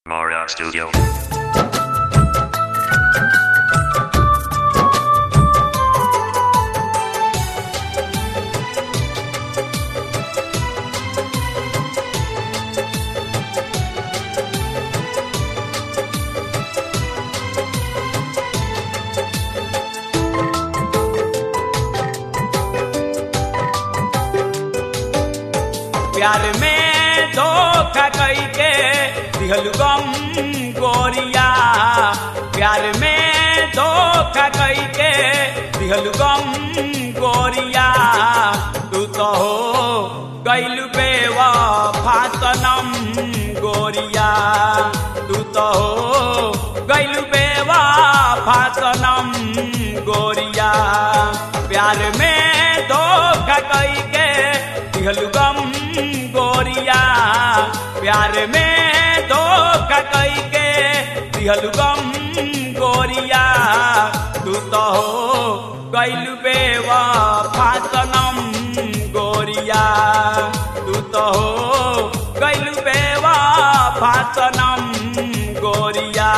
Mara Studio. प्यार में धोखा कई के दिहल गम गोरिया प्यार में धोखा कई के दिहल गम गोरिया तू तो हो गैल बेवा फातनम गोरिया तू तो हो गैल बेवा फातनम गोरिया प्यार में धोखा कई के दिहल गम गोरिया प्यार में धोखा कई के दिहल गम गोरिया तू तो हो गैल बेवा फातनम गोरिया तू तो हो गैल बेवा फातनम गोरिया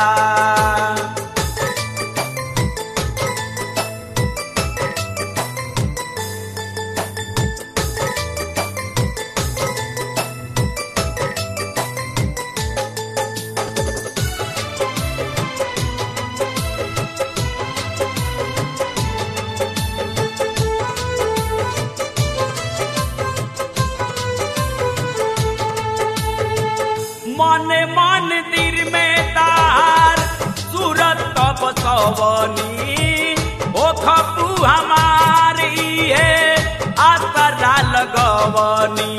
मन मन दिल में तार सूरत कब सवनी ओ खपू हमारी है आसरा लगवनी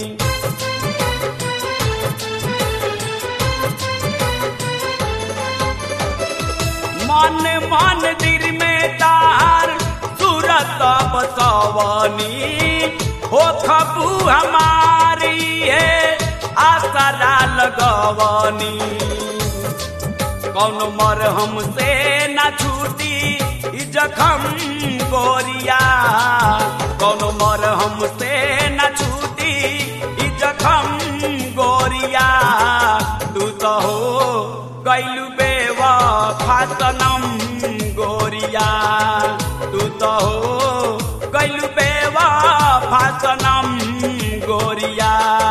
मन मन दिल में तार सूरत बसवनी हो खबू हमारी है आसरा लगवनी कौन मर हमसे न छूटी ई जखम गोरिया कौन मर हमसे न छूटी ई जखम गोरिया तू तो हो गैलू बेवा फातनम गोरिया तू तो हो गैलू बेवा फातनम गोरिया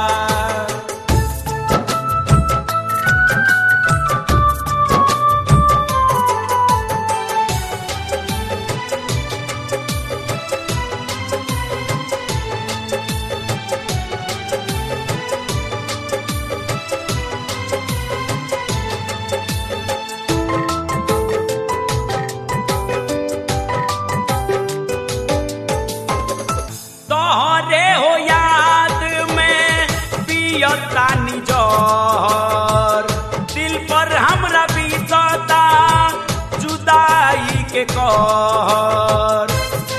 तोहरे हो याद में पियतानी जहर दिल पर हमरा बीतता जुदाई के कहर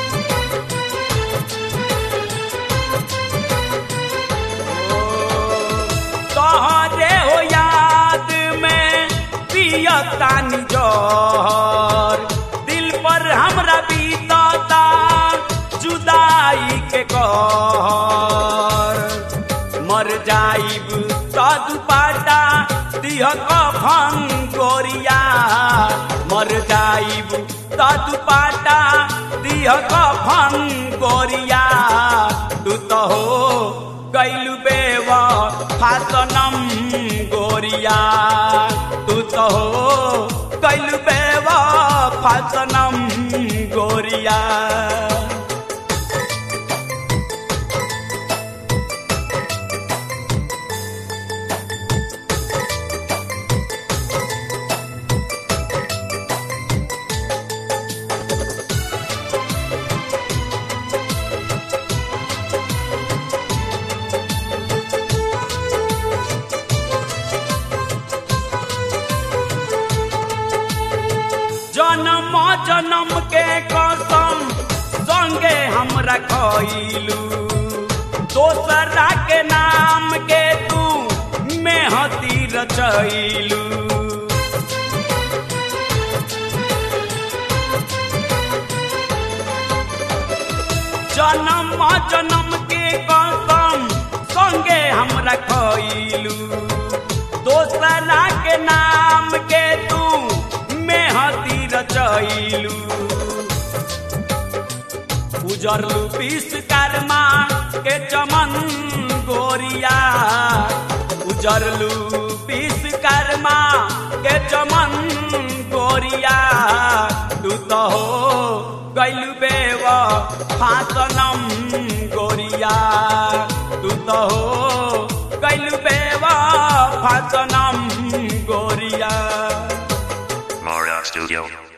तोहरे हो याद में पियतानी जहर दिल पर हमरा बीतता जुदाई के कहर मर जाइब सद पाटा दिह कफन गोरिया मर जाइब सद पाटा दिह कफन गोरिया तू तो हो गैलू बेवा फातनम गोरिया तू तो हो गैलू बेवा फातनम गोरिया जन्म जन्म के कसम संगे हम रखलू दोसरा के नाम के तू मेहती रचैलू जन्म जन्म के कसम संगे हम रखलू दोसरा के के नाम के तू मेहदी रचैलू उजरलू विश्वकर्मा के चमन गोरिया उजरलू विश्वकर्मा के चमन गोरिया तू तो हो गैलू बेव फासनम गोरिया तू तो हो गैलू बेव फासनम गोरिया Mara Studio.